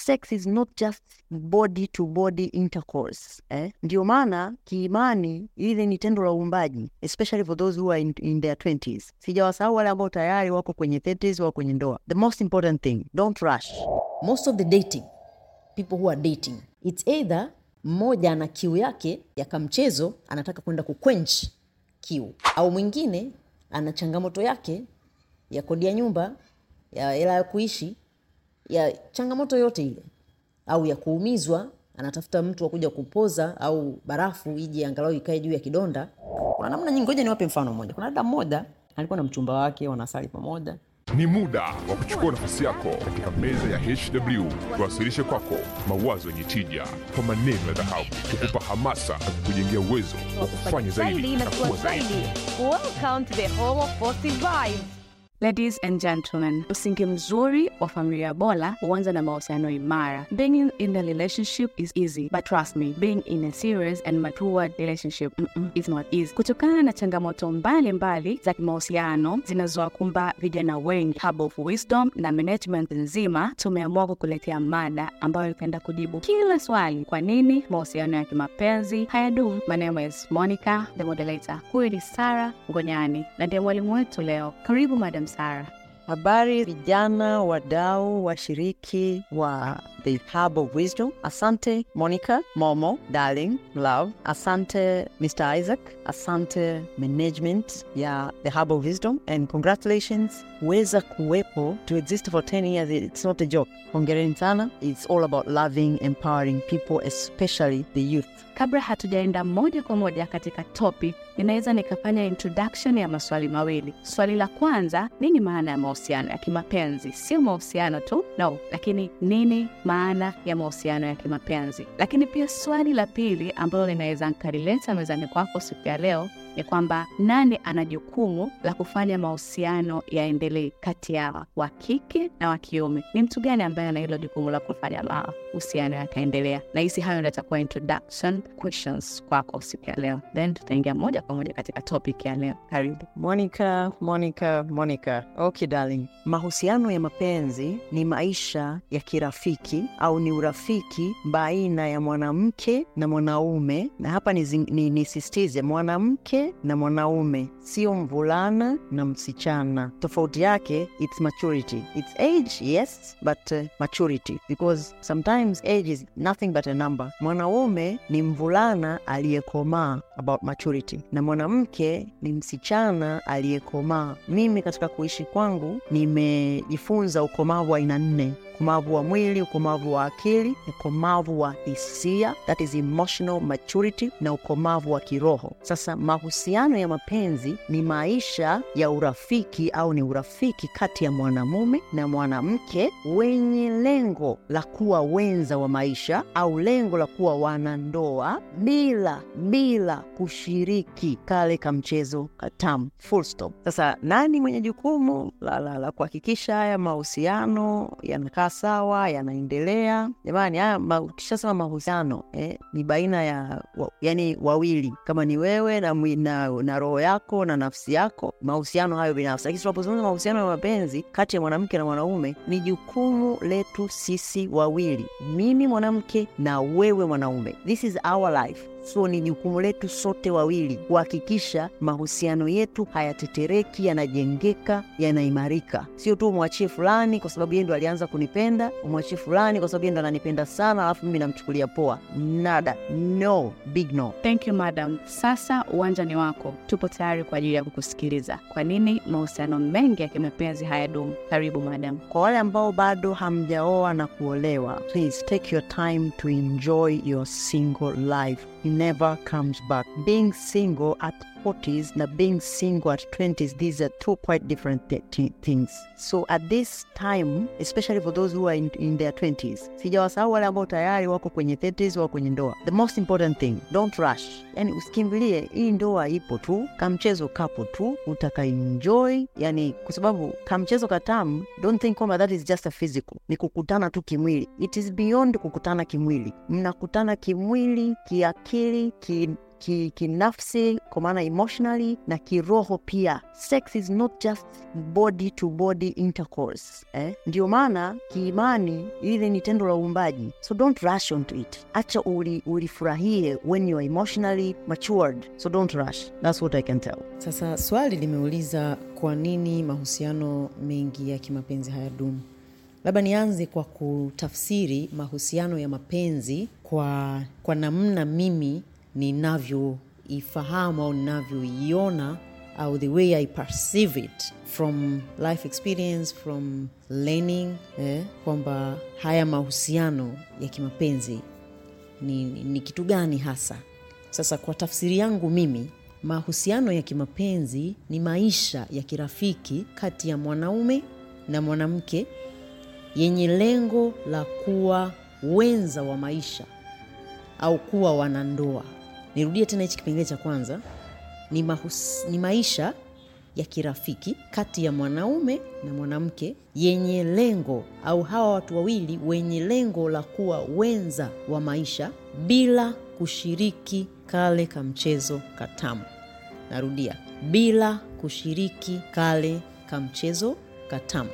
sex is not just body to body intercourse eh? Ndio maana kiimani ile ni tendo la uumbaji, especially for those who are in, in their 20s. Sijawasahau wale ambao tayari wako kwenye 30s, wako kwenye ndoa. The most important thing, don't rush. most of the dating people who are dating it's either mmoja ana kiu yake ya kamchezo anataka kwenda kukwench kiu au mwingine ana changamoto yake ya kodi ya nyumba ya hela ya kuishi ya changamoto yote ile au ya kuumizwa anatafuta mtu wa kuja kupoza au barafu ije angalau ikae juu ya kidonda kuna namna nyingi ngoja niwape mfano mmoja kuna dada mmoja alikuwa na mchumba wake wanasali pamoja Ni muda wa kuchukua nafasi yako katika meza ya HW, tuwasilishe kwako mawazo yenye tija kwa maneno ya dhahabu, kukupa hamasa na kukujengea uwezo wa kufanya zaidi na kuwa zaidi. Welcome to the home of positive vibes. Ladies and gentlemen, msingi mzuri wa familia bora huanza na mahusiano imara. Being in, in a relationship is easy, but trust me, being in a serious and matured relationship mm-mm, is not easy. Kutokana na changamoto mbalimbali za kimahusiano zinazowakumba vijana wengi, Hub of Wisdom na management nzima tumeamua kukuletea mada ambayo itaenda kujibu kila swali. Kwa nini mahusiano ya kimapenzi hayadumu? My name is Monica, the moderator. Huyu ni Sara Ngonyani na ndiye mwalimu wetu leo. Karibu Madam Sara. Habari vijana, wadau, washiriki wa The Hub of Wisdom. Asante Monica, Momo, darling, love. Asante Mr. Isaac. Asante management ya The Hub of Wisdom and congratulations. Weza kuwepo to exist for 10 years, it's not a joke. Hongereni sana. It's all about loving, empowering people, especially the youth. Kabla hatujaenda moja kwa moja katika topic, ninaweza nikafanya introduction ya maswali mawili. Swali la kwanza, nini maana ya mahusiano ya kimapenzi? Sio mahusiano tu, no, lakini nini maana ya mahusiano ya kimapenzi? Lakini pia swali la pili ambalo linaweza nkalileta mezani kwako siku ya leo ni kwamba nani ana jukumu la kufanya mahusiano yaendelee kati ya wa kike na wa kiume? Ni mtu gani ambaye ana hilo jukumu la kufanya mahusiano yakaendelea? Na hisi hayo ndio itakuwa introduction questions kwako siku ya leo, then tutaingia moja kwa moja katika topic ya leo. Karibu. Monica, Monica, Monica. Okay, darling. Mahusiano ya mapenzi ni maisha ya kirafiki au ni urafiki baina ya mwanamke na mwanaume, na hapa nisisitize ni, nisisitize mwanamke na mwanaume, sio mvulana na msichana. Tofauti yake it's maturity. It's age, yes, but uh, maturity because sometimes age is nothing but a number. Mwanaume ni mvulana aliyekomaa about maturity na mwanamke ni msichana aliyekomaa. Mimi katika kuishi kwangu nimejifunza ukomavu wa aina nne: ukomavu wa mwili, ukomavu wa akili, ukomavu wa hisia, that is emotional maturity, na ukomavu wa kiroho. Sasa mahusiano ya mapenzi ni maisha ya urafiki au ni urafiki kati ya mwanamume na mwanamke wenye lengo la kuwa wenza wa maisha au lengo la kuwa wanandoa bila bila kushiriki kale kamchezo katamu, full stop. Sasa nani mwenye jukumu la, la, la kuhakikisha haya mahusiano yanakaa sawa, yanaendelea? Jamani, haya ma, ukishasema mahusiano eh, ni baina ya wa, yani wawili, kama ni wewe na, mwi- na, na roho yako na nafsi yako, mahusiano hayo binafsi. Lakini tunapozungumza mahusiano ya mapenzi kati ya mwanamke na mwanaume, ni jukumu letu sisi wawili, mimi mwanamke na wewe mwanaume. This is our life so ni jukumu letu sote wawili kuhakikisha mahusiano yetu hayatetereki, yanajengeka, yanaimarika. Sio tu umwachie fulani kwa sababu yeye ndo alianza kunipenda, umwachie fulani kwa sababu yeye ndo ananipenda sana, alafu mimi namchukulia poa. Nada, no, big no. Thank you madam. Sasa uwanja ni wako, tupo tayari kwa ajili ya kukusikiliza. Kwa nini mahusiano mengi ya kimapenzi hayadumu? Karibu madam. Kwa wale ambao bado hamjaoa na kuolewa, please take your time to enjoy your single life. It never comes back. Being single at 40s na being single at 20s, these are two quite different thi- thi- things. So at this time, especially for those who are in, in their 20s, sijawasahau wale ambao tayari wako kwenye 30s, wako kwenye ndoa. The most important thing, don't rush. Yani usikimbilie, hii ndoa ipo tu, kamchezo kapo tu, utakaenjoy. Yani kwa sababu kamchezo katamu, don't think kwamba that is just a physical, ni kukutana tu kimwili. It is beyond kukutana kimwili, mnakutana kimwili, kiakili, ki ki- kinafsi kwa maana emotionally na kiroho pia sex is not just body to body intercourse eh? ndio maana kiimani ile ni tendo la uumbaji so don't rush onto it acha uli, ulifurahie when you are emotionally matured so don't rush that's what i can tell Sasa swali limeuliza kwa nini mahusiano mengi ya kimapenzi hayadumu. Labda nianze kwa kutafsiri mahusiano ya mapenzi kwa, kwa namna mimi ninavyoifahamu au ninavyoiona au the way I perceive it from life experience from learning eh, kwamba haya mahusiano ya kimapenzi ni, ni kitu gani hasa sasa kwa tafsiri yangu mimi mahusiano ya kimapenzi ni maisha ya kirafiki kati ya mwanaume na mwanamke yenye lengo la kuwa wenza wa maisha au kuwa wanandoa nirudie tena hichi kipengele cha kwanza ni, mahus, ni maisha ya kirafiki kati ya mwanaume na mwanamke yenye lengo au hawa watu wawili wenye lengo la kuwa wenza wa maisha bila kushiriki kale kamchezo katamu narudia bila kushiriki kale kamchezo katamu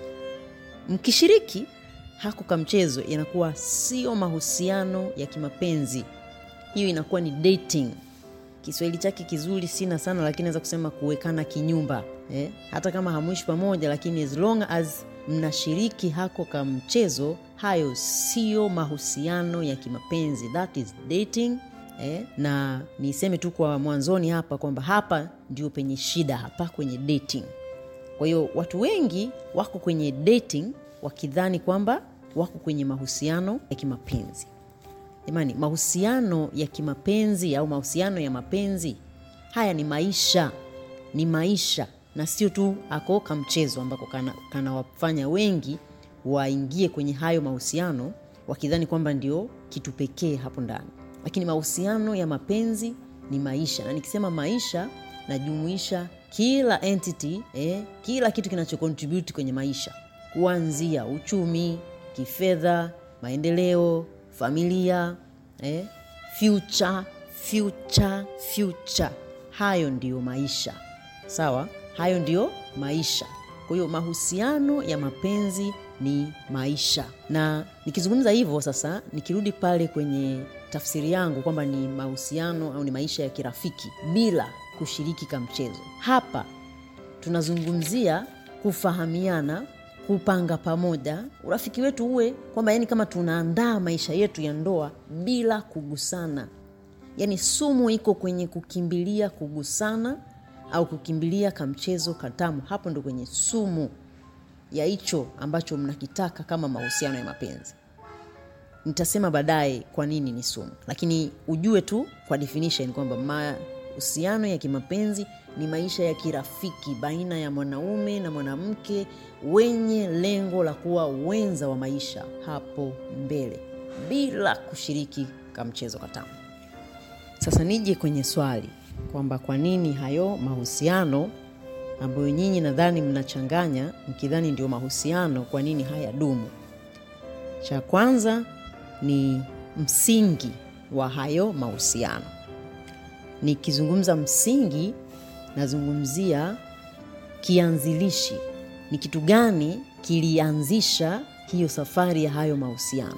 mkishiriki hako kamchezo inakuwa sio mahusiano ya kimapenzi hiyo inakuwa ni dating kiswahili chake kizuri sina sana lakini naweza kusema kuwekana kinyumba eh? hata kama hamwishi pamoja lakini as long as mnashiriki hako ka mchezo hayo sio mahusiano ya kimapenzi that is dating eh? na niseme tu kwa mwanzoni hapa kwamba hapa ndio penye shida hapa kwenye dating kwa hiyo watu wengi wako kwenye dating wakidhani kwamba wako kwenye mahusiano ya kimapenzi jamani mahusiano ya kimapenzi au mahusiano ya mapenzi haya ni maisha ni maisha na sio tu ako kamchezo ambako kanawafanya kana wengi waingie kwenye hayo mahusiano wakidhani kwamba ndio kitu pekee hapo ndani lakini mahusiano ya mapenzi ni maisha na nikisema maisha najumuisha kila entity eh, kila kitu kinachocontribute kwenye maisha kuanzia uchumi kifedha maendeleo familia eh, future future future hayo ndiyo maisha sawa hayo ndiyo maisha kwa hiyo mahusiano ya mapenzi ni maisha na nikizungumza hivyo sasa nikirudi pale kwenye tafsiri yangu kwamba ni mahusiano au ni maisha ya kirafiki bila kushiriki kamchezo hapa tunazungumzia kufahamiana kupanga pamoja urafiki wetu uwe kwamba yani kama tunaandaa maisha yetu ya ndoa bila kugusana yaani sumu iko kwenye kukimbilia kugusana au kukimbilia kamchezo katamu hapo ndo kwenye sumu ya hicho ambacho mnakitaka kama mahusiano ya mapenzi nitasema baadaye kwa nini ni sumu lakini ujue tu kwa definition kwamba mahusiano ya kimapenzi ni maisha ya kirafiki baina ya mwanaume na mwanamke wenye lengo la kuwa wenza wa maisha hapo mbele bila kushiriki kamchezo katamu sasa nije kwenye swali kwamba kwa nini hayo mahusiano ambayo nyinyi nadhani mnachanganya mkidhani ndio mahusiano kwa nini haya dumu cha kwanza ni msingi wa hayo mahusiano nikizungumza msingi nazungumzia kianzilishi ni kitu gani kilianzisha hiyo safari ya hayo mahusiano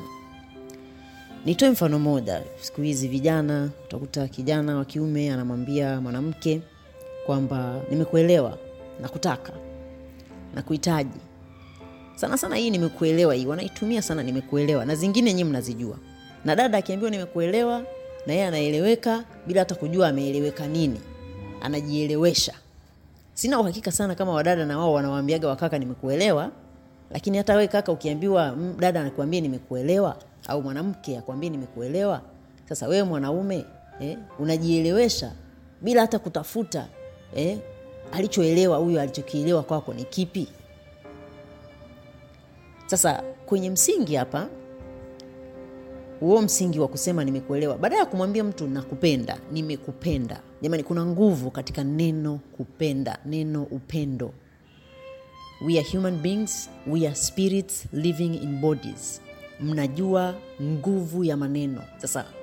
nitoe mfano moja siku hizi vijana utakuta kijana wa kiume anamwambia mwanamke kwamba nimekuelewa nakutaka nakuhitaji sana sana hii nimekuelewa hii wanaitumia sana nimekuelewa na zingine nyii mnazijua na dada akiambiwa nimekuelewa na yeye anaeleweka bila hata kujua ameeleweka nini anajielewesha sina uhakika sana kama wadada na wao wanawaambiaga wakaka nimekuelewa lakini hata we kaka ukiambiwa mm, dada anakuambia nimekuelewa au mwanamke akwambia nimekuelewa sasa wewe mwanaume eh, unajielewesha bila hata kutafuta eh, alichoelewa huyo alichokielewa kwako ni kipi sasa kwenye msingi hapa huo msingi wa kusema nimekuelewa baada ya kumwambia mtu nakupenda nimekupenda jamani kuna nguvu katika neno kupenda neno upendo we are human beings we are spirits living in bodies mnajua nguvu ya maneno sasa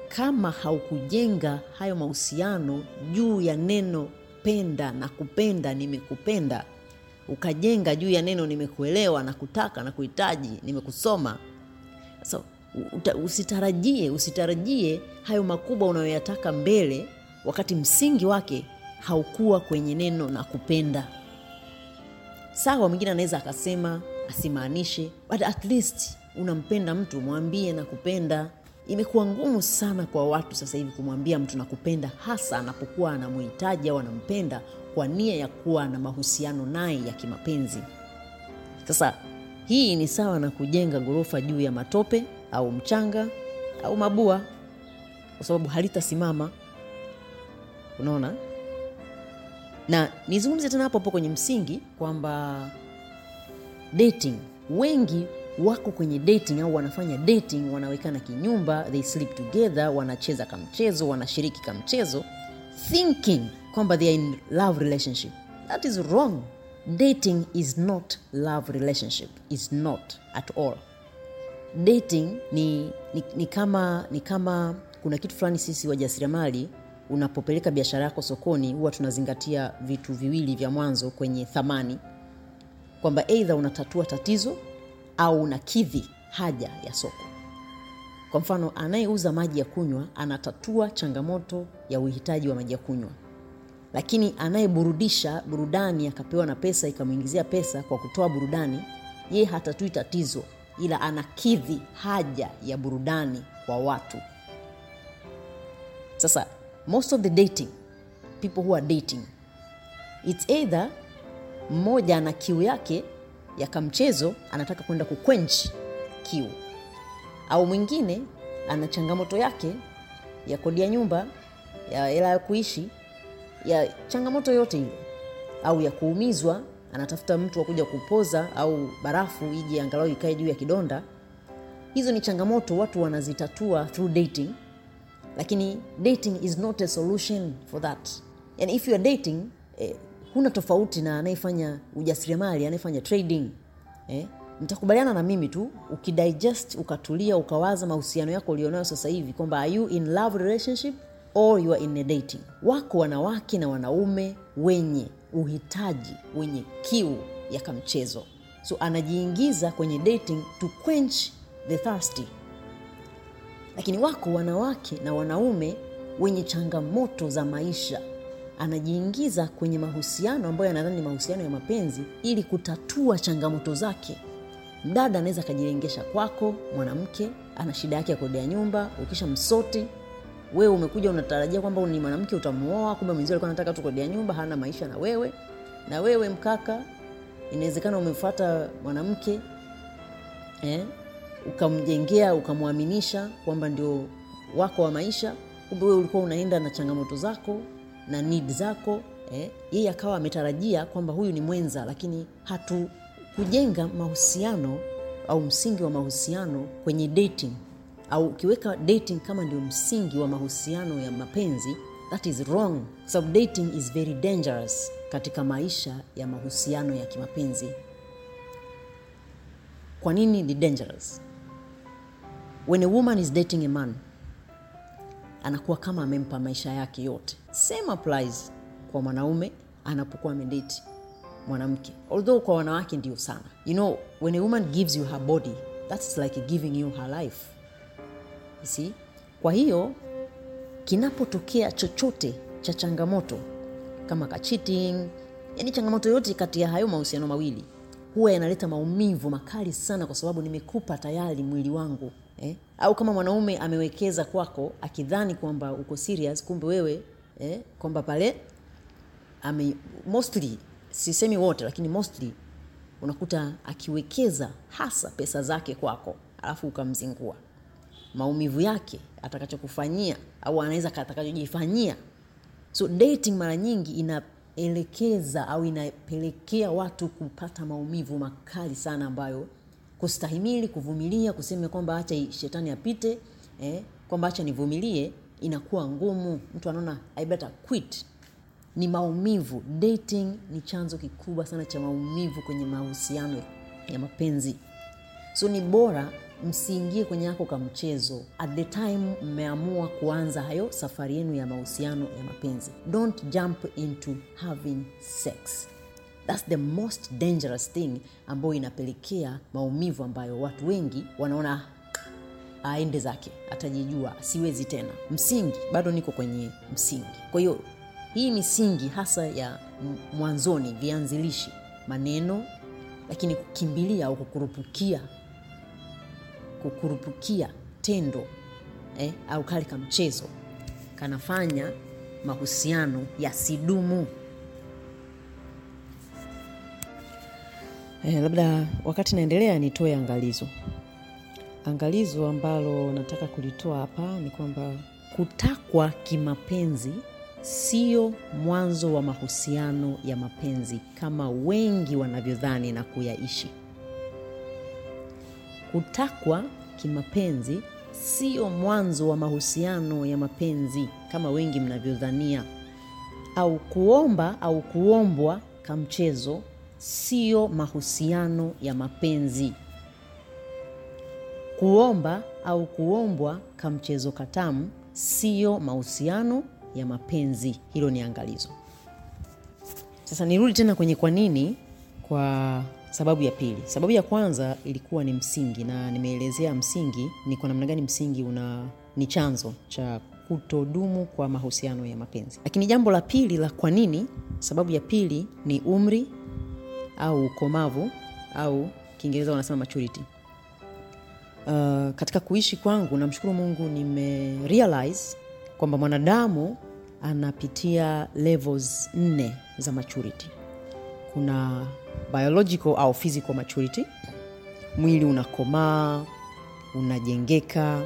kama haukujenga hayo mahusiano juu ya neno penda na kupenda nimekupenda ukajenga juu ya neno nimekuelewa na kutaka na kuhitaji nimekusoma so, uta, usitarajie usitarajie hayo makubwa unayoyataka mbele wakati msingi wake haukuwa kwenye neno na kupenda sawa mwingine anaweza akasema asimaanishe but at least unampenda mtu mwambie na kupenda imekuwa ngumu sana kwa watu sasa hivi kumwambia mtu na kupenda hasa anapokuwa anamhitaji au anampenda kwa nia ya kuwa na mahusiano naye ya kimapenzi sasa hii ni sawa na kujenga ghorofa juu ya matope au mchanga au mabua kwa sababu halitasimama unaona na nizungumze tena hapo hapo kwenye msingi kwamba dating wengi wako kwenye dating au wanafanya dating wanawekana kinyumba they sleep together wanacheza kamchezo wanashiriki kamchezo thinking kwamba they are in love relationship that is wrong dating is not love relationship is not at all dating ni, ni, ni kama ni kama kuna kitu fulani sisi wajasiriamali unapopeleka biashara yako sokoni huwa tunazingatia vitu viwili vya mwanzo kwenye thamani kwamba eidha unatatua tatizo au unakidhi haja ya soko kwa mfano anayeuza maji ya kunywa anatatua changamoto ya uhitaji wa maji ya kunywa lakini anayeburudisha burudani akapewa na pesa ikamwingizia pesa kwa kutoa burudani yeye hatatui tatizo ila anakidhi haja ya burudani kwa watu sasa most of the dating people who are dating its either mmoja ana kiu yake ya kamchezo anataka kwenda kukwench kiu au mwingine ana changamoto yake ya kodi ya nyumba ya hela ya kuishi ya changamoto yote ile au ya kuumizwa anatafuta mtu wa kuja kupoza au barafu ije angalau ikae juu ya kidonda hizo ni changamoto watu wanazitatua through dating lakini dating is not a solution for that and if you are dating eh, huna tofauti na anayefanya ujasiriamali anayefanya trading eh, mtakubaliana na mimi tu ukidigest ukatulia ukawaza mahusiano yako ulionayo sasa hivi kwamba are you in love relationship or you are in a dating wako wanawake na wanaume wenye uhitaji wenye kiu ya kamchezo so anajiingiza kwenye dating to quench the thirsty lakini wako wanawake na wanaume wenye changamoto za maisha anajiingiza kwenye mahusiano ambayo anadhani ni mahusiano ya mapenzi ili kutatua changamoto zake mdada anaweza akajirengesha kwako mwanamke ana shida yake ya kodi ya nyumba ukisha msoti wewe umekuja unatarajia kwamba ni mwanamke utamuoa kumbe mwenzio alikuwa anataka tu kodi ya nyumba hana maisha na wewe na wewe mkaka inawezekana umemfuata mwanamke eh, ukamjengea ukamwaminisha kwamba ndio wako wa maisha kumbe wewe ulikuwa unaenda na changamoto zako na need zako eh, yeye akawa ametarajia kwamba huyu ni mwenza lakini hatukujenga mahusiano au msingi wa mahusiano kwenye dating au ukiweka dating kama ndio msingi wa mahusiano ya mapenzi that is wrong kwa sababu dating is very dangerous katika maisha ya mahusiano ya kimapenzi kwa nini ni dangerous when a woman is dating a man anakuwa kama amempa maisha yake yote same applies kwa mwanaume anapokuwa amedate mwanamke although kwa wanawake ndio sana you know when a woman gives you her body that's like giving you her life you see kwa hiyo kinapotokea chochote cha changamoto kama ka cheating yani changamoto yote kati ya hayo mahusiano mawili huwa yanaleta maumivu makali sana kwa sababu nimekupa tayari mwili wangu eh? au kama mwanaume amewekeza kwako akidhani kwamba uko serious kumbe wewe eh? kwamba pale ame, mostly sisemi wote lakini mostly unakuta akiwekeza hasa pesa zake kwako alafu ukamzingua maumivu yake atakachokufanyia au anaweza atakachojifanyia so dating mara nyingi inaelekeza au inapelekea watu kupata maumivu makali sana ambayo kustahimili kuvumilia kusema kwamba acha shetani apite eh, kwamba acha nivumilie inakuwa ngumu mtu anaona I better quit ni maumivu dating ni chanzo kikubwa sana cha maumivu kwenye mahusiano ya mapenzi so ni bora msiingie kwenye yako ka mchezo at the time mmeamua kuanza hayo safari yenu ya mahusiano ya mapenzi don't jump into having sex thats the most dangerous thing ambayo inapelekea maumivu ambayo watu wengi wanaona aende zake atajijua siwezi tena msingi bado niko kwenye msingi kwa hiyo hii misingi hasa ya m- mwanzoni vianzilishi maneno lakini kukimbilia au kukurupukia kukurupukia tendo eh, au kale ka mchezo kanafanya mahusiano yasidumu eh, labda wakati naendelea nitoe angalizo angalizo ambalo nataka kulitoa hapa ni kwamba kutakwa kimapenzi sio mwanzo wa mahusiano ya mapenzi kama wengi wanavyodhani na kuyaishi kutakwa kimapenzi sio mwanzo wa mahusiano ya mapenzi kama wengi mnavyodhania au kuomba au kuombwa kamchezo sio mahusiano ya mapenzi kuomba au kuombwa kamchezo katamu siyo mahusiano ya mapenzi hilo ni angalizo sasa nirudi tena kwenye kwa nini kwa sababu ya pili sababu ya kwanza ilikuwa ni msingi na nimeelezea msingi ni kwa namna gani msingi una ni chanzo cha kutodumu kwa mahusiano ya mapenzi lakini jambo la pili la kwa nini sababu ya pili ni umri au ukomavu au kiingereza wanasema maturity uh, katika kuishi kwangu namshukuru mungu nimerealize kwamba mwanadamu anapitia levels nne za maturity kuna biological au physical maturity mwili unakomaa unajengeka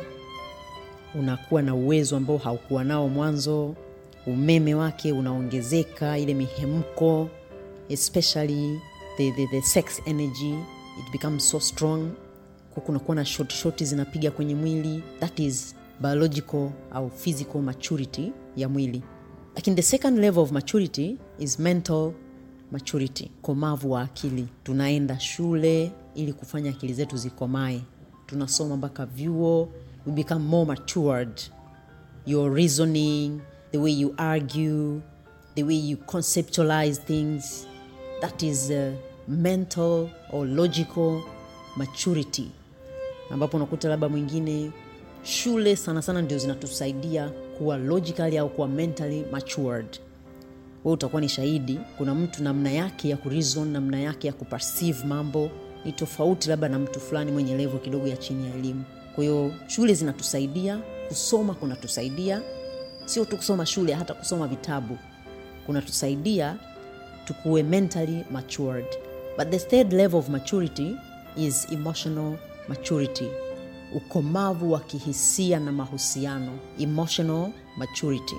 unakuwa na uwezo ambao haukuwa nao mwanzo umeme wake unaongezeka ile mihemko especially the, the, the sex energy it becomes so strong Kwa kunakuwa na short shoti zinapiga kwenye mwili that is biological au physical maturity ya mwili lakini the second level of maturity is mental maturity komavu wa akili tunaenda shule ili kufanya akili zetu zikomae tunasoma mpaka vyuo we become more matured your reasoning the way you argue the way you conceptualize things that is uh, mental or logical maturity ambapo unakuta labda mwingine shule sana sana ndio zinatusaidia kuwa logically au kuwa mentally matured we utakuwa ni shahidi kuna mtu namna yake ya kureason namna yake ya kuperceive mambo ni tofauti labda na mtu fulani mwenye levo kidogo ya chini ya elimu kwa hiyo shule zinatusaidia kusoma kunatusaidia sio tu kusoma shule hata kusoma vitabu kunatusaidia tukuwe mentally matured but the third level of maturity is emotional maturity ukomavu wa kihisia na mahusiano emotional maturity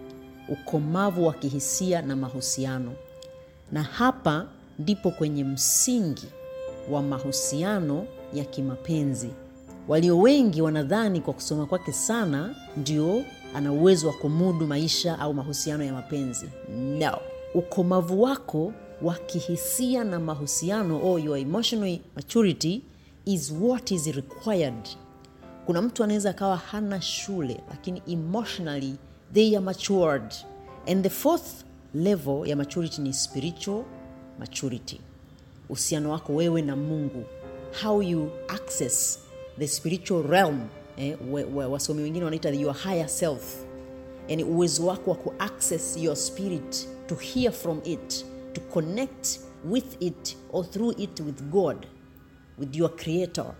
ukomavu wa kihisia na mahusiano na hapa ndipo kwenye msingi wa mahusiano ya kimapenzi walio wengi wanadhani kwa kusoma kwake sana ndio ana uwezo wa kumudu maisha au mahusiano ya mapenzi no ukomavu wako wa kihisia na mahusiano or your emotional maturity is what is required kuna mtu anaweza akawa hana shule lakini emotionally they are matured and the fourth level ya maturity ni spiritual maturity uhusiano wako wewe na mungu how you access the spiritual realm eh, we, we, wasomi wengine wanaita your higher self yani uwezo wako wa kuaccess your spirit to hear from it to connect with it or through it with god with your creator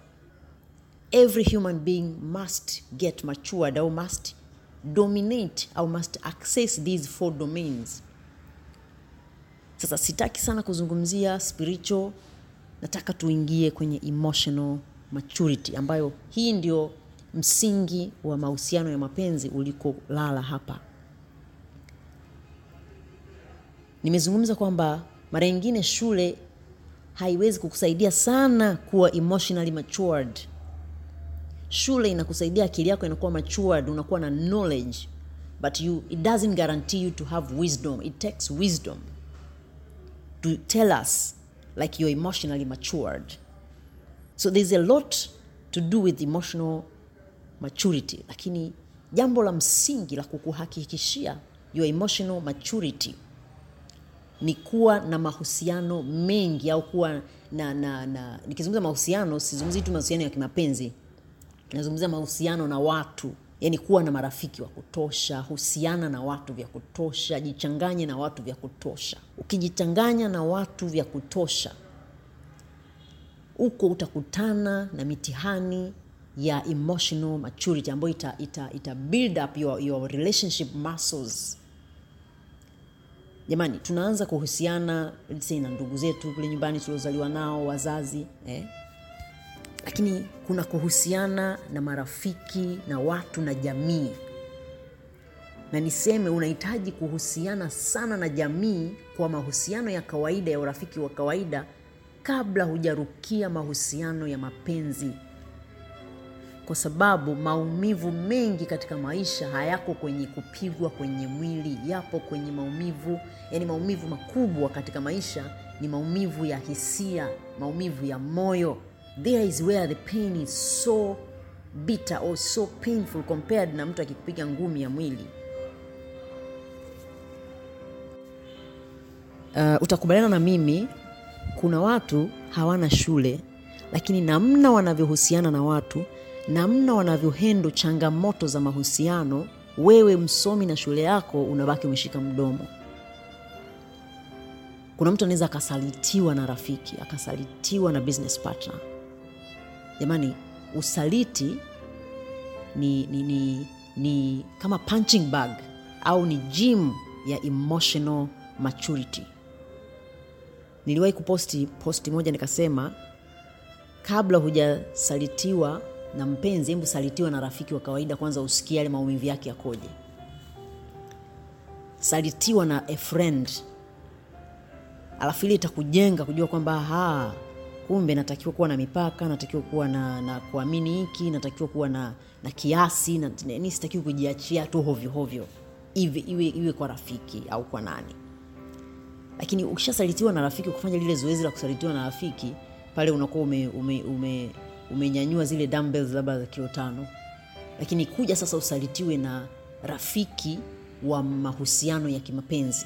every human being must get matured or must dominate or must access these four domains sasa sitaki sana kuzungumzia spiritual nataka tuingie kwenye emotional maturity ambayo hii ndio msingi wa mahusiano ya mapenzi ulikolala hapa nimezungumza kwamba mara nyingine shule haiwezi kukusaidia sana kuwa emotionally matured shule inakusaidia akili yako inakuwa matured unakuwa na knowledge but you, it doesn't guarantee you to have wisdom it takes wisdom to tell us like you're emotionally matured so there's a lot to do with emotional maturity lakini jambo la msingi la kukuhakikishia your emotional maturity ni kuwa na mahusiano mengi au kuwa na, na, na nikizungumza mahusiano sizungumzi tu mahusiano ya kimapenzi nazungumzia mahusiano na watu yani kuwa na marafiki wa kutosha husiana na watu vya kutosha jichanganye na watu vya kutosha ukijichanganya na watu vya kutosha huko utakutana na mitihani ya emotional maturity ambayo ita, ita, ita build up your, your relationship muscles jamani tunaanza kuhusiana let's say na ndugu zetu kule nyumbani tuliozaliwa nao wazazi eh? lakini kuna kuhusiana na marafiki na watu na jamii na niseme unahitaji kuhusiana sana na jamii kwa mahusiano ya kawaida ya urafiki wa kawaida kabla hujarukia mahusiano ya mapenzi kwa sababu maumivu mengi katika maisha hayako kwenye kupigwa kwenye mwili yapo kwenye maumivu yani maumivu makubwa katika maisha ni maumivu ya hisia maumivu ya moyo there is where the pain is so bitter or so painful compared na mtu akikupiga ngumi ya mwili uh, utakubaliana na mimi kuna watu hawana shule lakini namna wanavyohusiana na watu namna wanavyohendo changamoto za mahusiano wewe msomi na shule yako unabaki umeshika mdomo kuna mtu anaweza akasalitiwa na rafiki akasalitiwa na business partner jamani usaliti ni, ni, ni, ni kama punching bag au ni gym ya emotional maturity niliwahi kuposti posti moja nikasema kabla hujasalitiwa na mpenzi hebu salitiwa na rafiki wa kawaida kwanza usikie yale maumivu yake yakoje salitiwa na a friend alafu ile itakujenga kujua kwamba ha kumbe natakiwa kuwa na mipaka natakiwa kuwa na, na kuamini hiki natakiwa kuwa na, na kiasi na, ni sitakiwi kujiachia tu hovyohovyo iwe, iwe, iwe kwa rafiki au kwa nani lakini ukishasalitiwa na rafiki kufanya lile zoezi la kusalitiwa na rafiki pale unakuwa ume, ume, ume, umenyanyua zile dumbbells labda za kilo tano lakini kuja sasa usalitiwe na rafiki wa mahusiano ya kimapenzi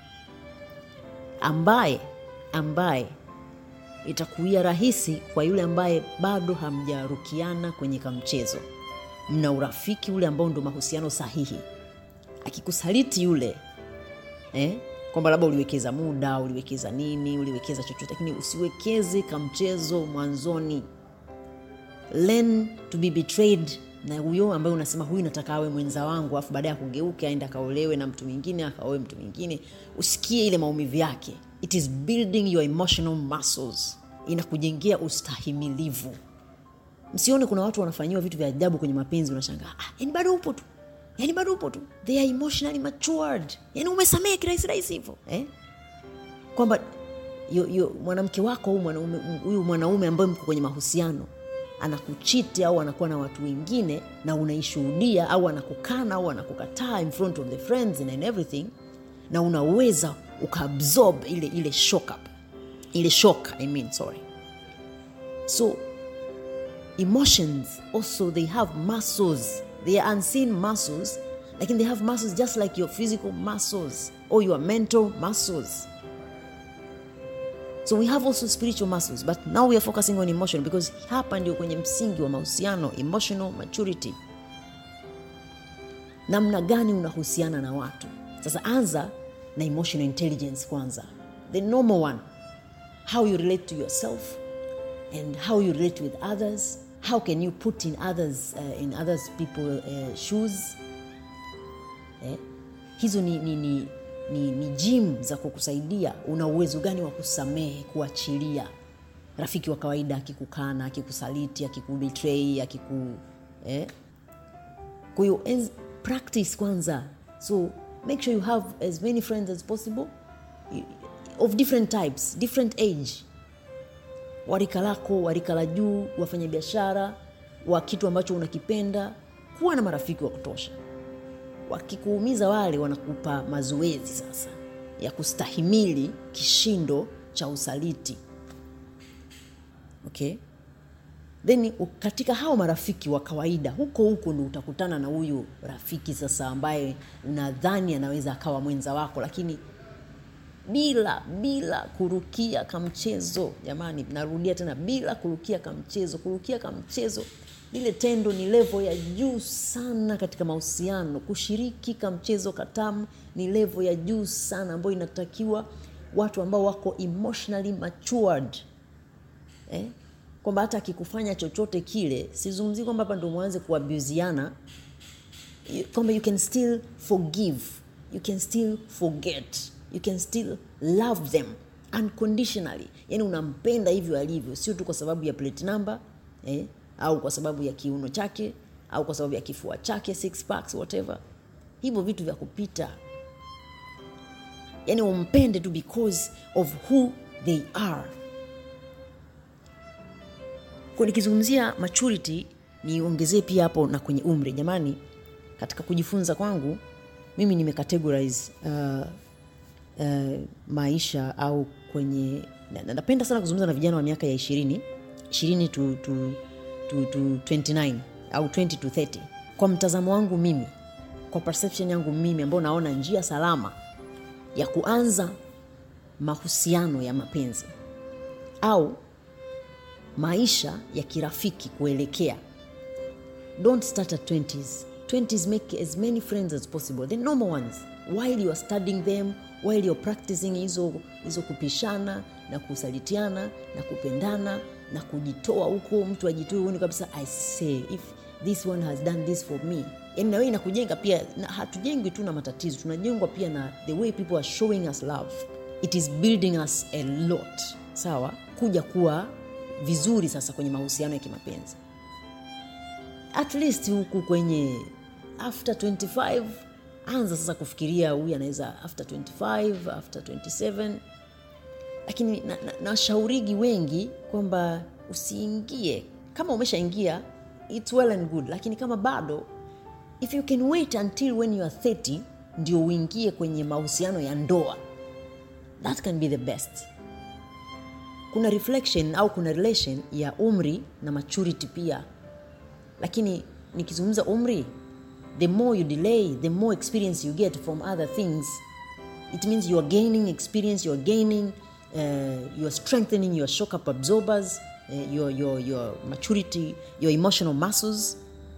ambaye ambaye itakuia rahisi kwa yule ambaye bado hamjarukiana kwenye kamchezo mna urafiki ule ambao ndo mahusiano sahihi akikusaliti yule eh? kwamba labda uliwekeza muda uliwekeza nini uliwekeza chochote lakini usiwekeze kamchezo mwanzoni learn to be betrayed na huyo ambaye unasema huyu nataka awe mwenza wangu alafu baadaye akugeuke aende akaolewe na mtu mwingine akaoe mtu mwingine usikie ile maumivu yake it is building your emotional muscles inakujengea ustahimilivu msione kuna watu wanafanyiwa vitu vya ajabu kwenye mapenzi unashangaa ah, yani bado upo tu yani bado upo tu they are emotionally matured yani umesamehe kirahisi rahisi hivyo eh? kwamba yo- yo- mwanamke wako huyu mwanaume, huyu mwanaume ambaye mko kwenye mahusiano anakuchiti au anakuwa na watu wengine na unaishuhudia au anakukana au anakukataa in front of the friends and everything na unaweza ukaabsorb ile ile shock up ile shock I mean, sorry so emotions also they have muscles they are unseen muscles lakini they have muscles just like your physical muscles or your mental muscles so we have also spiritual muscles but now we are focusing on emotion because hapa ndio kwenye msingi wa mahusiano emotional maturity namna gani unahusiana na watu sasa anza na emotional intelligence kwanza the normal one how you relate to yourself and how you relate with others how can you put in others uh, in others people uh, shoes eh? hizo ni, ni, ni, ni, ni jim za kukusaidia una uwezo gani wa kusamehe kuachilia rafiki wa kawaida akikukana akikusaliti akikubetray akiku eh? kwa hiyo enz- practice kwanza so make sure you have as many friends as possible y- of different types different age warika lako warika la juu wafanya biashara wa kitu ambacho unakipenda kuwa na marafiki wa kutosha wakikuumiza wale wanakupa mazoezi sasa ya kustahimili kishindo cha usaliti okay then u- katika hao marafiki wa kawaida huko huko ndo utakutana na huyu rafiki sasa ambaye unadhani anaweza akawa mwenza wako lakini bila bila kurukia kamchezo jamani narudia tena bila kurukia kamchezo kurukia kamchezo lile tendo ni levo ya juu sana katika mahusiano kushiriki kamchezo katamu ni levo ya juu sana ambayo inatakiwa watu ambao wako emotionally matured eh? kwamba hata akikufanya chochote kile sizungumzii kwamba hapa ndo mwanze kuabuziana you- kwamba you can still forgive you can still forget you can still love them unconditionally yani unampenda hivyo alivyo sio tu kwa sababu ya plate number eh, au kwa sababu ya kiuno chake au kwa sababu ya kifua chake six packs whatever hivyo vitu vya kupita yani umpende tu because of who they are kwa nikizungumzia maturity niongezee pia hapo na kwenye umri jamani katika kujifunza kwangu mimi nimecategorize uh, uh, maisha au kwenye na- na- napenda sana kuzungumza na vijana wa miaka ya ishirini ishirini to, to, to, to 29 au 20 to 30 kwa mtazamo wangu mimi kwa perception yangu mimi ambao naona njia salama ya kuanza mahusiano ya mapenzi au maisha ya kirafiki kuelekea don't start at 20s 20s make as many friends as possible the normal ones while you are studying them while you're practicing hizo hizo kupishana na kusalitiana na kupendana na kujitoa huko mtu ajitoe uone kabisa i say if this one has done this for me yani na wewe inakujenga pia na hatujengwi tu na matatizo tunajengwa pia na the way people are showing us love it is building us a lot sawa kuja kuwa vizuri sasa kwenye mahusiano ya kimapenzi at least huku kwenye after 25 anza sasa kufikiria huyu anaweza after 25 after 27 lakini nashaurigi na, na nashaurigi wengi kwamba usiingie kama umeshaingia its well and good lakini kama bado if you can wait until when you are 30 ndio uingie kwenye mahusiano ya ndoa that can be the best kuna reflection au kuna relation ya umri na maturity pia lakini nikizungumza umri the more you delay the more experience you get from other things it means you are gaining experience you are gaining uh, you are strengthening your shock up absorbers uh, your, your, your maturity your emotional muscles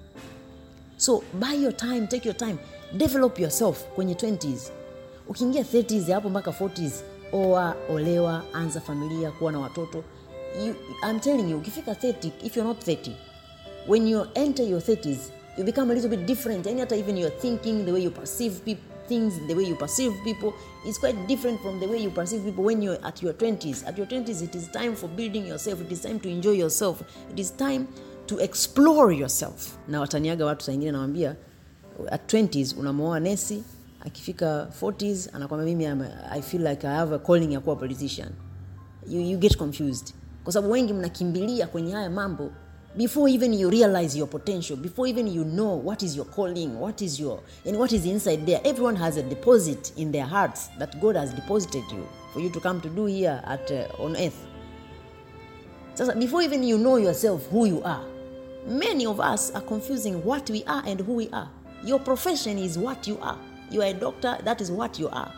so buy your time take your time develop yourself kwenye 20s ukiingia 30s hapo mpaka 40s oa olewa anza familia kuwa na watoto you, I'm telling you ukifika 30 if you're not 30 when you enter your 30s you become a little bit different and hata even your thinking the way you perceive peop things the way you perceive people is quite different from the way you perceive people when you're at your 20s at your 20s it is time for building yourself it is time to enjoy yourself it is time to explore yourself na wataniaga watu saingine nawambia at 20s unamwoa nesi akifika 40s anakwambia mimi I'm a- i feel like i have a calling ya kuwa politician you, you get confused kwa sababu wengi mnakimbilia kwenye haya mambo before even you realize your potential before even you know what is your calling what is your and what is inside there everyone has a deposit in their hearts that god has deposited you for you to come to do here at uh, on earth sasa before even you know yourself who you are many of us are confusing what we are and who we are your profession is what you are you are a doctor that is what you are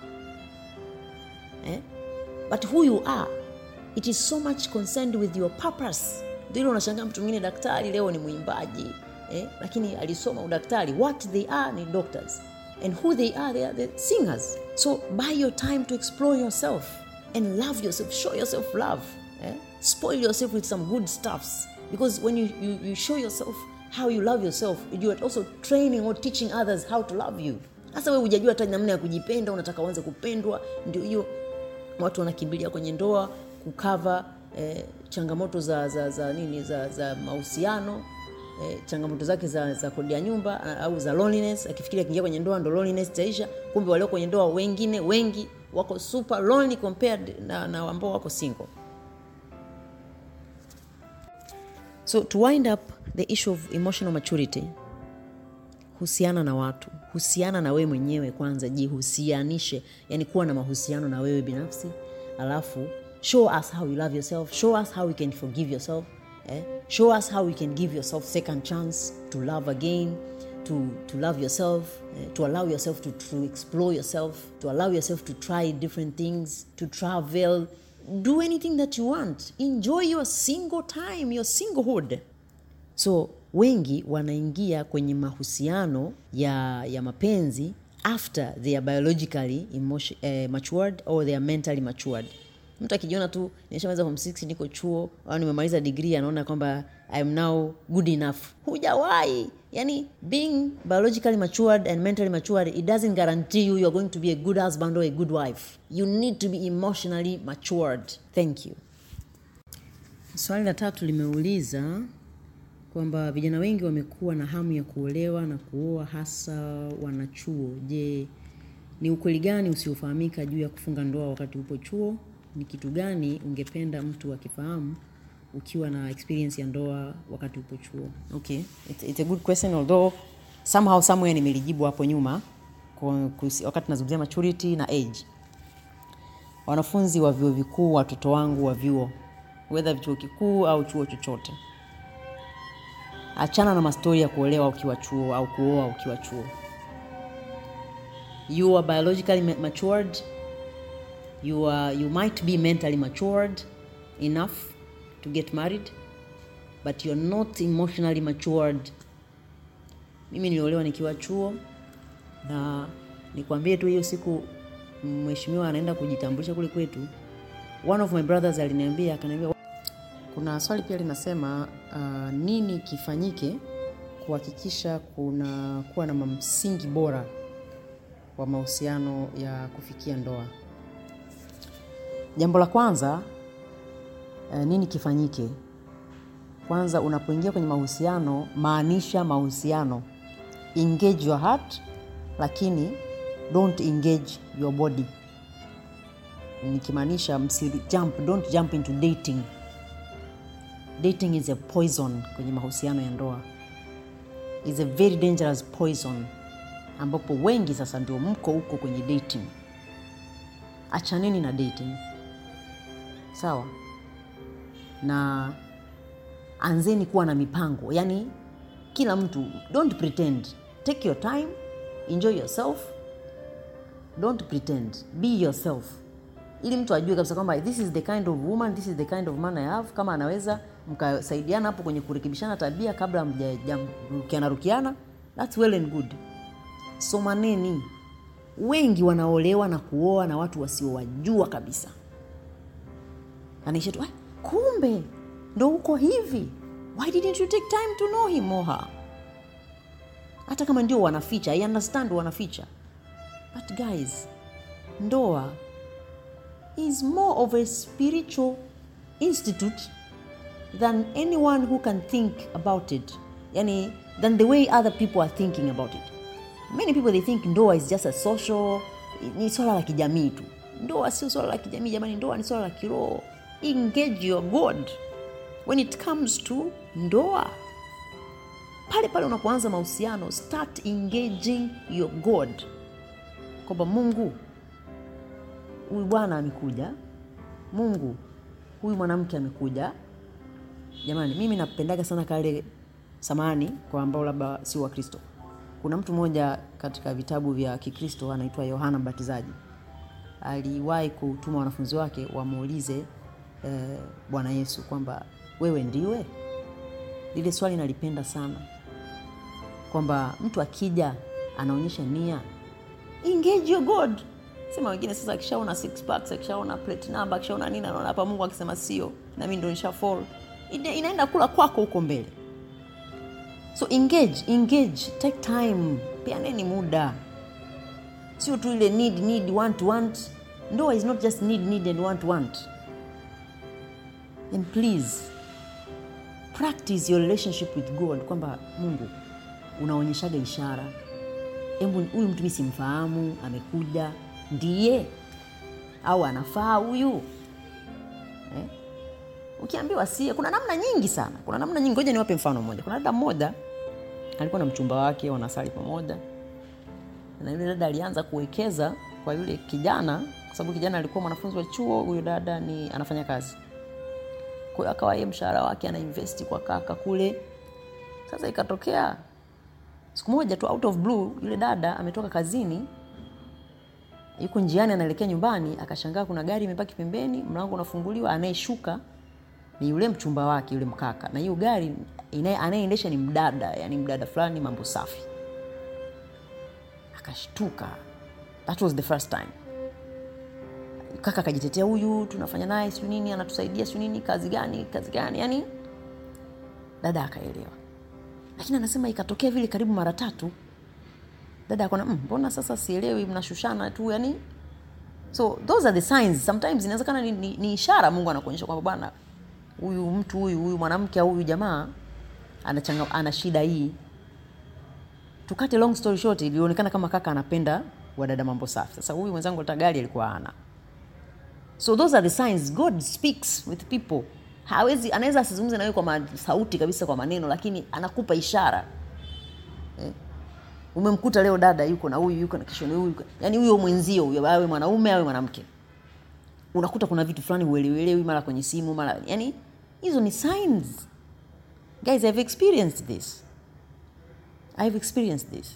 eh? but who you are it is so much concerned with your purpose ndilo unashangaa mtu mwingine daktari leo ni mwimbaji eh? lakini alisoma udaktari what they are ni doctors and who they are they are the singers so buy your time to explore yourself and love yourself show yourself love eh? spoil yourself with some good stuffs because when you, you, you show yourself how you love yourself you are also training or teaching others how to love you sasa we hujajua hata namna ya kujipenda unataka uanze kupendwa ndio hiyo watu wanakimbilia kwenye ndoa kukava eh, changamoto za, za, za nini za, za mahusiano eh, changamoto zake za, za kodi ya nyumba a- au za loneliness akifikiria akiingia kwenye ndoa ndo loneliness itaisha kumbe walio kwenye ndoa wengine wengi wako super lonely compared na, na ambao wako single so to wind up the issue of emotional maturity husiana na watu husiana na wewe mwenyewe kwanza jihusianishe yani kuwa na mahusiano na wewe binafsi alafu show us how you love yourself show us how you can forgive yourself eh? show us how you can give yourself second chance to love again to, to love yourself eh? to allow yourself to, to explore yourself to allow yourself to try different things to travel do anything that you want enjoy your single time your singlehood so wengi wanaingia kwenye mahusiano ya, ya mapenzi after they are biologically emotion, eh, matured or they are mentally matured mtu akijiona tu nishamaliza form 6 niko chuo au nimemaliza degree anaona kwamba I am now good enough hujawahi yani being biologically matured and mentally matured it doesn't guarantee you you're going to be a good husband or a good wife you need to be emotionally matured thank you swali la tatu limeuliza kwamba vijana wengi wamekuwa na hamu ya kuolewa na kuoa hasa wanachuo je ni ukweli gani usiofahamika juu ya kufunga ndoa wakati upo chuo ni kitu gani ungependa mtu akifahamu ukiwa na experience ya ndoa wakati upo chuo okay it's, it's a good question although somehow somewhere nimelijibu hapo nyuma kwa- kuhusi- wakati nazungumzia maturity na age wanafunzi wa vyuo vikuu watoto wangu wa vyuo wedha chuo kikuu au chuo chochote achana na mastori ya kuolewa ukiwa chuo au kuoa ukiwa chuo you are biologically ma- matured you, are, you might be mentally matured enough to get married but you're not emotionally matured mimi niliolewa nikiwa chuo na nikwambie tu hiyo siku mheshimiwa anaenda kujitambulisha kule kwetu one of my brothers aliniambia akaniambia kuna swali pia linasema uh, nini kifanyike kuhakikisha kuna kuwa na msingi bora wa mahusiano ya kufikia ndoa jambo la kwanza uh, nini kifanyike kwanza unapoingia kwenye mahusiano maanisha mahusiano engage your heart lakini don't engage your body nikimaanisha msi jump don't jump into dating dating is a poison kwenye mahusiano ya ndoa is a very dangerous poison ambapo wengi sasa ndio mko huko kwenye dating achaneni na dating sawa na anzeni kuwa na mipango yani kila mtu don't pretend take your time enjoy yourself don't pretend be yourself ili mtu ajue kabisa kwamba this is the kind of woman this is the kind of man I have kama anaweza mkasaidiana hapo kwenye kurekebishana tabia kabla mjarukiana rukiana thats well and good somaneni wengi wanaolewa na kuoa na watu wasiowajua kabisa anaisha tu "Ah, kumbe ndo uko hivi why didn't you take time to know him or her hata kama ndio wanaficha i understand wanaficha but guys ndoa is more of a spiritual institute than anyone who can think about it yani than the way other people are thinking about it many people they think ndoa is just a social ni swala la kijamii tu ndoa sio swala la kijamii jamani ndoa ni swala la kiroho engage your god when it comes to ndoa pale pale unapoanza mahusiano start engaging your god kwamba mungu huyu bwana amekuja mungu huyu mwanamke amekuja jamani mimi napendaga sana kale samani kwa ambao labda si wa kristo kuna mtu mmoja katika vitabu vya kikristo anaitwa yohana mbatizaji aliwahi kutuma wanafunzi wake wamuulize eh, bwana yesu kwamba wewe ndiwe lile swali nalipenda sana kwamba mtu akija anaonyesha nia engage your god sema wengine sasa akishaona six packs akishaona plate number akishaona nini anaona hapa mungu akisema sio na mimi ndo nisha fall Ina- inaenda kula kwako huko mbele so engage engage take time peaneni muda sio tu ile need need want want ndoa is not just need need and want want and please practice your relationship with god kwamba mungu unaonyeshaga ishara hebu huyu mtu mi simfahamu amekuja ndiye au anafaa huyu eh? ukiambiwa sie kuna namna nyingi sana kuna namna nyingi ngoja niwape mfano mmoja kuna dada mmoja alikuwa na mchumba wake wanasali pamoja na yule dada alianza kuwekeza kwa yule kijana kwa sababu kijana alikuwa mwanafunzi wa chuo huyo dada ni anafanya kazi kwa hiyo akawa yeye mshahara wake anainvesti kwa kaka kule sasa ikatokea siku moja tu out of blue yule dada ametoka kazini yuko njiani anaelekea nyumbani akashangaa kuna gari imepaki pembeni mlango unafunguliwa anayeshuka ni yule mchumba wake yule mkaka na hiyo gari inaye- anayeendesha ni mdada yani mdada fulani mambo safi akashtuka that was the first time kaka akajitetea huyu tunafanya naye siu nini anatusaidia siu nini kazi gani kazi gani yani dada akaelewa lakini anasema ikatokea vile karibu mara tatu dada akona "Mm, mbona sasa sielewi mnashushana tu yani so those are the signs sometimes inawezekana ni, ni, ni ishara mungu anakuonyesha kwamba bwana huyu mtu huyu huyu mwanamke au huyu jamaa ana, changa, ana shida hii tukate long story short ilionekana kama kaka anapenda wadada mambo safi sasa huyu mwenzangu hata gari alikuwa ana so those are the signs god speaks with people hawezi anaweza asizungumze nawe kwa ma- sauti kabisa kwa maneno lakini anakupa ishara eh? umemkuta leo dada yuko na huyu yuko na kesho na huyu yuko- yani huyo mwenzio huyo awe mwanaume awe mwanamke unakuta kuna vitu fulani uelewelewi mara kwenye simu mara yani hizo ni signs guys i've experienced this i've experienced this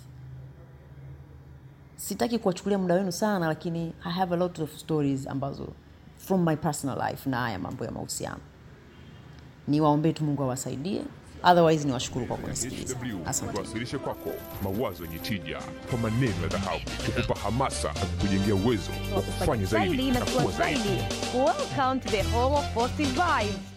sitaki kuwachukulia muda wenu sana lakini i have a lot of stories ambazo from my personal life na haya mambo ya mahusiano niwaombee tu mungu awasaidie otherwise niwashukuru kwa kunisikiliza HW asante tuwasilishe kwako mawazo yenye tija kwa maneno ya dhahabu kukupa hamasa na kukujengea uwezo wa kufanya zaidi zaidi na na kuwa kuwa zaidi zaidi. Welcome to the home of positive vibes.